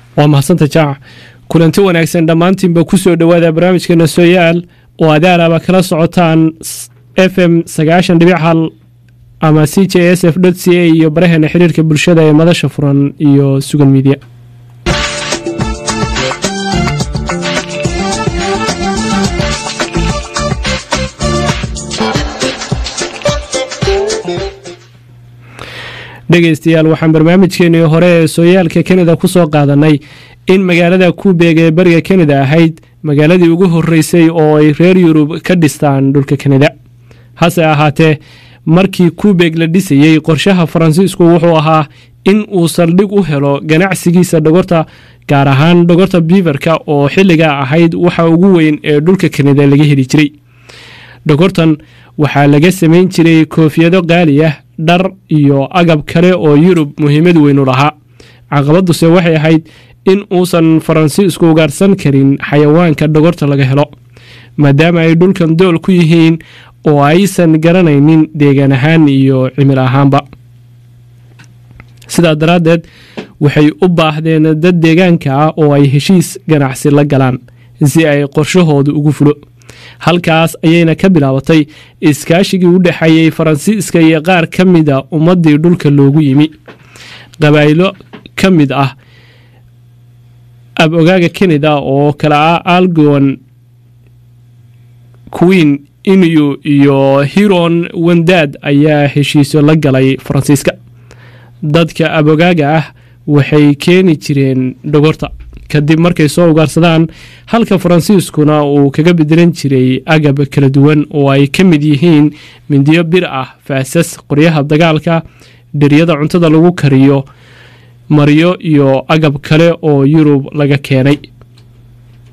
waa mahadsantae jaac kulanti wanaagsan dhammaantiinba ku soo dhowaada barnaamijkeena sooyaal oo adaalaaba kala socotaan f m sagaashan dhibic hal ama c j s f c a iyo baraheena xiriirka bulshada ee madasha furan iyo sugan miidya dhegeystayaal waxaan barnaamijkeenii hore ee sooyaalka kanada ku soo qaadanay in magaalada kubeeg ee bariga kanada ahayd magaaladii ugu horeysay oo ay reer yurub ka dhistaan dhulka kanada hase ahaatee markii kubeeg la dhisayey qorshaha faransiisku wuxuu ahaa in uu saldhig u helo ganacsigiisa dhogorta gaar ahaan dhogorta biifarka oo xilligaa ahayd waxa ugu weyn ee dhulka kanada laga heli jiray dhogortan waxaa laga samayn jiray koofiyado qaali ah dhar iyo agab kale oo yurub muhiimad weynu lahaa caqabaduse waxay ahayd in uusan faransiisku ugaarsan karin xayawaanka dhogorta laga helo maadaama ay dhulkan dool ku yihiin oo aysan garanaynin deegaan ahaan iyo cimil ahaanba sidaa daraaddeed waxay u baahdeen dad deegaanka ah oo ay heshiis ganacsi la galaan si ay qorshahooda ugu fulo halkaas ayayna ka bilaabatay iskaashigii u dhexeeyey faransiiska iyo qaar ka mida ummaddii dhulka loogu yimi qabaa'ilo ka mid ah ab-ogaaga kanada oo kale ah algon queen inu iyo hiron wandad ayaa heshiisyo la galay faransiiska dadka ab-ogaaga ah waxay keeni jireen dhogorta kadib markay soo ugaarsadaan halka faransiiskuna uu kaga bedelan jiray agab kala duwan oo ay ka mid yihiin mindiyo bir ah faasas qoryaha dagaalka dheryada cuntada lagu kariyo maryo iyo agab kale oo yurub laga keenay